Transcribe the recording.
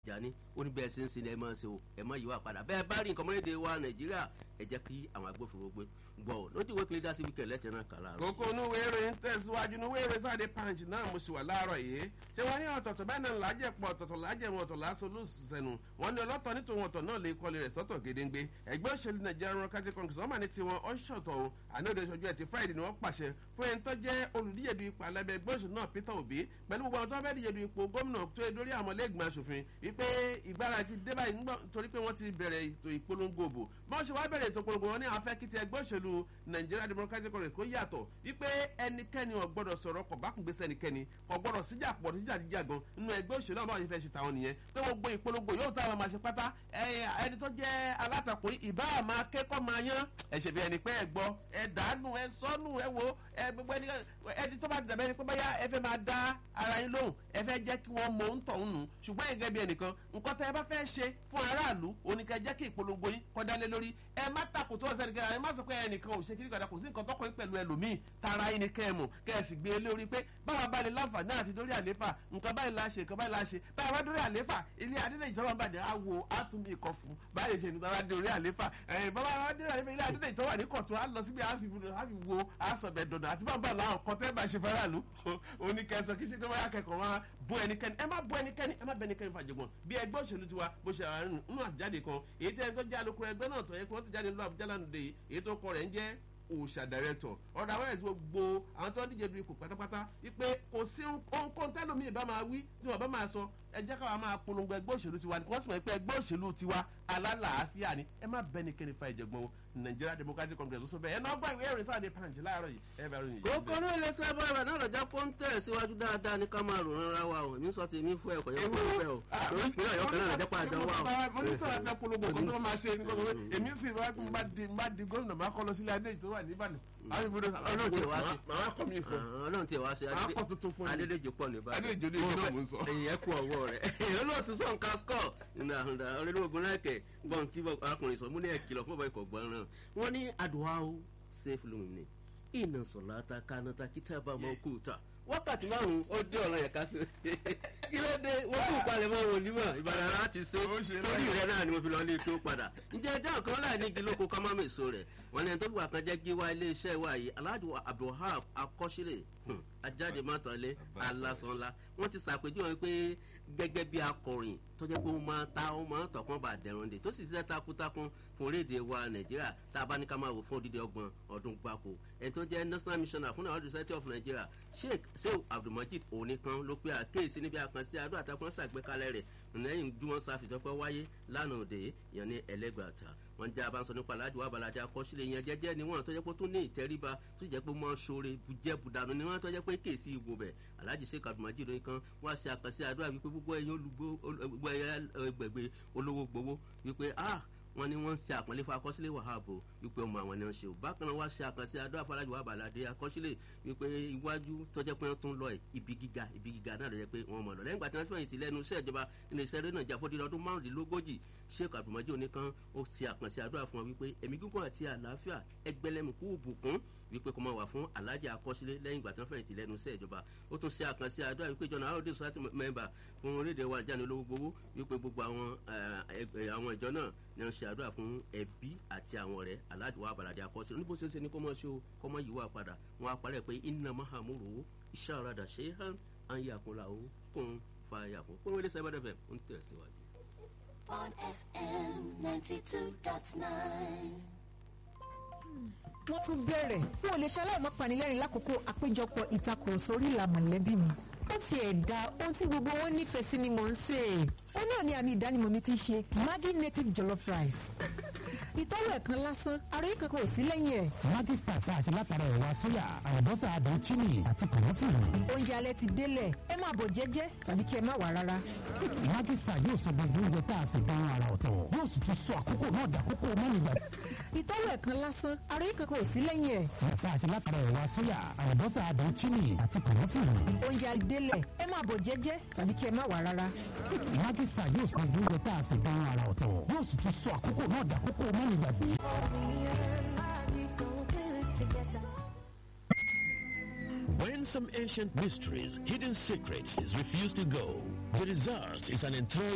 ìjà ní ó ní bẹ́ẹ̀ ṣe ń sin ẹ máa ṣe o ẹ má yíwá padà bẹ́ẹ̀ bá rí nǹkan mọ́lẹ́dẹ̀ wa nàìjíríà ẹ jẹ́ kí àwọn agbófinró gbé gbọ́ ọ lójú ìwé kìlídà sí wíkẹ̀ lẹ́tẹ̀ náà kàlá. kókó inú wéèrè ń tẹ̀síwájú inú wéèrè sáde punch náà mo sì wà láàárọ̀ yìí ṣé wọ́n ní ọ̀tọ̀ọ̀tọ̀ bẹ́ẹ̀ náà lájẹ̀ pọ̀ ọ̀tọ̀ọ̀tọ̀ lájẹ̀ wọn ọ̀tọ̀ láṣọ lóṣùṣẹ́nu wọ́n ní ọlọ́tọ̀ nítorí ọ̀tọ̀ náà lè kọ́lé rẹ̀ sọ́tọ̀ gédéńgbé ẹgbẹ́ òṣèlú nàìjíríà rán kájí kọ́ńgì sọ́mà ní tiwọn ọ̀ṣọ̀tọ̀ o ànáde ìṣojú ẹ̀ ti friday ni wọ́n pàṣẹ fún ẹni tó jẹ́ olùdíje du ipò alẹ́bẹ̀ ẹgbẹ́ òṣèlú náà peter obi pẹ̀lú gbogbo àwọn tó fẹ́ díje du ipò gómìnà tó yẹ lórí àwọn lẹ́gbẹ̀ẹ́ aṣòfin wípé ìgbára ti dé báyìí torí pé wọ́n ti bẹ̀rẹ̀ ètò ìpolongo òbò bí wọ́n ṣe wá bẹ̀rẹ̀ ètò ìpolongo wọn ní àwọn fẹ́ kí ti ẹgbẹ́ òṣèlú nàìjíríà democratic congress kó yàtọ̀ wípé ẹnikẹ́ni ò gbọ́dọ̀ sọ̀rọ̀ kọ̀ bákùngbèsè ẹnikẹ́ni kò gbọ́dọ̀ síjà pọ̀ síjà jíjà gan nínú ẹgbẹ́ òṣèlú àwọn àwọn ìfẹ́ ṣe tàwọn nìyẹn pé wọ́n gbé ìpolongo yóò táwọn máa ṣe pátá ẹni tó jẹ́ alátakò ìbá máa kẹ́kọ̀ọ́ máa yán ẹ̀ṣẹ̀ bí ẹni pé ẹ gbọ́ ẹ dànù ẹ sọ́nù ẹ wo ẹ gbogbo ẹni ẹni tó bá dàbẹ́ ni pé báyà ẹ fẹ́ máa dá ara yín lóhùn ẹ fẹ́ jẹ́ kí wọ́n mọ ń tọ̀ ń nù ṣùgbọ́n ẹ̀gẹ́ bí ẹnìkan nǹkan tẹ́ ẹ bá fẹ́ ṣe fún aráàlú oníkẹ́ jẹ́ kí ìpolongo yín kọ́dá lé lórí ẹ má takò tó ọ̀sẹ̀ nìkan ẹ má sọ pé ẹnìkan ò ṣe kí nìkan kò sí nǹkan tọkọ yín pẹ̀lú ẹlòmíì tara yín ni kẹ́ ẹ mọ̀ kẹ́ ẹ sì gbé e lórí pé báwa bá lè láǹfààní àti dórí àléfà nǹkan báyìí la ṣe nǹkan báyìí la ṣe báwa bá dórí àléfà ilé adílẹ̀ ìjọba bàdé á wo á tún bí ikọ̀ fún báyìí ṣe nígbà bá dórí àléfà bàbá bá dórí àléfà ilé adílẹ̀ ìjọba ní kọ̀tún á lọ síbi á fi wo á sọ bẹ̀ dọ̀dọ̀ àti bàbá làwọn kan tẹ́ bá ṣe faraàlú oníkẹ́sọ kí ṣe pé wáyà kẹ́kọ̀ọ́ wọn bó ẹnikẹ́ni ẹ má bó ẹnikẹ́ni ẹ má bẹ ẹnikẹ́ni fàjọgbọ́n bí ẹgbẹ́ òṣèlú tiwa bó ṣe àwọn nínú àjáde kan èyí tẹ́ ẹ tó jẹ́ alukoro ẹgbẹ́ náà tó yẹ kí wọ́n ti jáde lọ àbújá lánàá dé èyí tó kọ rẹ̀ ń jẹ́ òòṣà dàrẹ́tọ̀ ọ̀dà àwọn ẹ̀sìn gbogbo àwọn tó ń díje du ipò pátápátá wípé kò sí ohunkóhun tẹ́lómi ìbá máa wí tí wọ́n bá máa sọ ẹ jẹ́ káwa máa polongo ẹgbẹ́ òṣèlú tiwa ni wọ́n sì mọ̀ pé ẹgbẹ́ òṣèlú tiwa alálàáfíà ni ẹ má bẹ́ni kẹ́ni fa ìjẹ̀gbọ́n o nigeria democratic congress ló sọ bẹ́ẹ̀ ẹ náà gbọ́ ìwé ìrìn sáà ní punch láàárọ̀ yìí ẹ bẹ̀rù yìí. kókó ní ilé sábà rẹ̀ náà lọ́jà kó ń tẹ̀ síwájú dáadáa ní ká máa rò rárá wa o èmi sọ tèmi fún ẹ̀kọ́ yẹn fún ẹ̀fẹ́ o torí ìpínlẹ̀ ọ̀yọ́ kan náà lọ́jà pàdé wa o. mo ní sọ̀rọ̀ fẹ́ polongo kó tó máa ṣe nǹkan tó èmi sì bá di bá di gómìnà máa kọ́ lọ sílé adé tó wà níbàdàn. ọlọ́run tiẹ̀ wá sí màá kọ́ mi fún ọlọ́run tiẹ̀ wá sí màá kọ́ tuntun fún mi. adédèjì pọ̀ níbàdàn adédèjì olè ìjọba mò ń sọ. ẹ̀yìn ẹ̀kú ọwọ́ rẹ̀ olóòtú sọ̀n kaskọ̀ nínú àhùndà olóògùn lẹ́kẹ̀ gbọ́n tí arákùnrin sọ múlẹ̀ kìlọ̀ fún ọba ikọ̀ gbọ́n wọn ní àdùáwò safe loan ni iná sọ̀láta kanata kítàbà mọ́ kúta wákàtí márùn-ún ó dé ọ̀rọ̀ yẹn ká sí kí ló dé wọ́n tún palẹ̀ mọ́ wọn onímọ̀ ìbàdàn láti ṣe torí rẹ náà ni mo fi lọ ilé tó padà ǹjẹ́ ẹjọ́ kan láì ní igi lóko ká má mèso rẹ̀ wọ́n ní ẹni tó gbà kan jẹ́ gíwá iléeṣẹ́ wa yìí alhaji abdulhab akọ́ṣílẹ̀ ajáde mọ́tàlẹ́ alásánlá wọ́n ti ṣàpèjúwe pé gẹ́gẹ́ bí akọrin tó jẹ́ pé ó máa ta ó máa tọ̀kan bá dẹ̀rùn dè tó sì ṣiṣẹ́ takuntakun fún orílẹ̀-èdè wa nàìjíríà tá a bá ní ká máa wò fún odidi ọgbọ̀n ọdún gbáko ẹni tó jẹ́ national missioner fún àwọn society of nigeria sheikh sehu abdulmajid oníkan ló pe àkéèsí níbi àkànṣe àdó àtàkùn ṣàgbékalẹ̀ rẹ̀ lẹ́yìn júmọ́ sáfìsọ́ pé wáyé lánàá òde yẹn ní ẹlẹ́gbàtà wọ́n jẹ́ abánsọ nípa aláàjì wa balaja akọ́sílẹ̀ yẹn jẹ́jẹ́ ni wọ́n tó jẹ́ pé tó ní ìtẹríba tó jẹ́ pé wọ́n ṣoore bujẹ́ budanu ni wọ́n tó jẹ́ pé kéèsì ìbò bẹ̀ aláàjì sheikh abdulmajid oníkan wọ́n á ṣe àkànṣe àdó àbí pé gbogbo ẹ̀yìn olùgbò ẹgbẹ̀gbẹ̀ olówó gbowó wípé ah wọn ní wọn ń ṣe àpọ́nlé fún akọ́sílẹ̀ wàhábò wípé ọmọ àwọn ni wọn ṣe ò bákan náà wá ṣe àkànṣe adó àfọlájú wàbàládé akọ́sílẹ̀ wípé iwájú tọ́jẹ́ pé wọ́n tún lọ ibi gíga ibi gíga náà ló yẹ pé wọ́n mọ̀ lọ lẹ́yìn ìgbà tí wọ́n ti fẹ̀yìntì lẹ́nu iṣẹ́ ìjọba nínú iṣẹ́ rẹ̀ náà jà fọ́dí ọdún márùndínlógójì sheik abdulmajid oníkan ó ṣe àkànṣe àdúrà fún wọn wípé ẹ̀mí gígùn àti àlàáfíà ẹgbẹ́lẹ́mùkú òbùkún wípé kó máa wà fún alájà akọ́sílẹ̀ lẹ́yìn ìgbà tí wọ́n fẹ̀yìntì lẹ́nu iṣẹ́ ìjọba ó tún ṣe àkànṣe àdúrà wípé jọ̀nà àròdé society member fún orílẹ̀-èdè wa jáde olówó gbowó wípé gbogbo àwọn àwọn ìjọ náà ni wọ́n ṣe àdúrà fún ẹbí àti àwọn ọ̀rẹ́ aláàjì wa àbàlàdé akọ́sílẹ̀ níbo ṣe ń ṣe ní kó máa ṣe o kó máa yíwá padà wọn á parẹ́ pé iná mahamuru iṣẹ́ àràdà ṣe é hàn án yàkúnra o kún fa yàkún kún wọlé sábà dẹ́fẹ̀ ń tẹ̀síwájú. on FM ninety two dot nine wọ́n tún bẹ̀rẹ̀ fún olè ṣaláì mọ́ panilẹ́rìn lákòókò àpéjọpọ̀ ìtakùrọ̀sọ orí ìlà mọ̀lẹ́bí mi. ó ti ẹ̀ da ohun tí gbogbo wọn nífẹ̀ẹ́ sí ni mò ń sè é. ó náà ní àmì ìdánimọ̀ mi ti ṣe maggi native jollof rice. ìtọ́wọ̀ ẹ̀kan lásán àròyé kankan ò sí lẹ́yìn ẹ̀. maggi star tá a ṣe látara ẹ̀wà sóyà àlùbọ́sà àdán chini àti kòmọ́fìrì. oúnjẹ alẹ́ ti délẹ̀ ẹ máa bọ̀ jẹ́jẹ́ tàbí kí ẹ má wà rárá. maggi star yóò sọ gbogbo oúnjẹ tá a sì dán ara ọ̀tọ̀ yóò sì tún sọ àkókò náà dàkókò mọ́nìgbà. ìtọ́wọ̀ ẹ̀kan lásán àròyé kankan ò sí lẹ́yìn ẹ̀. tá a ṣe látara ẹ̀wà sóyà àlùbọ́sà àdán chini àti kòmọ́fìrì. oúnjẹ alẹ́ délẹ̀ ẹ máa bọ̀ jẹ́jẹ́ tàbí kí ẹ má wà rárá. maggi star yóò sọ gbogbo oúnjẹ tá a sì dán ara ọ̀tọ̀ yóò sì tún sọ àkókò náà dàkókò mọ́nìgbàgbé. When some ancient mysteries, hidden secrets is refused to go, the result is an enthralling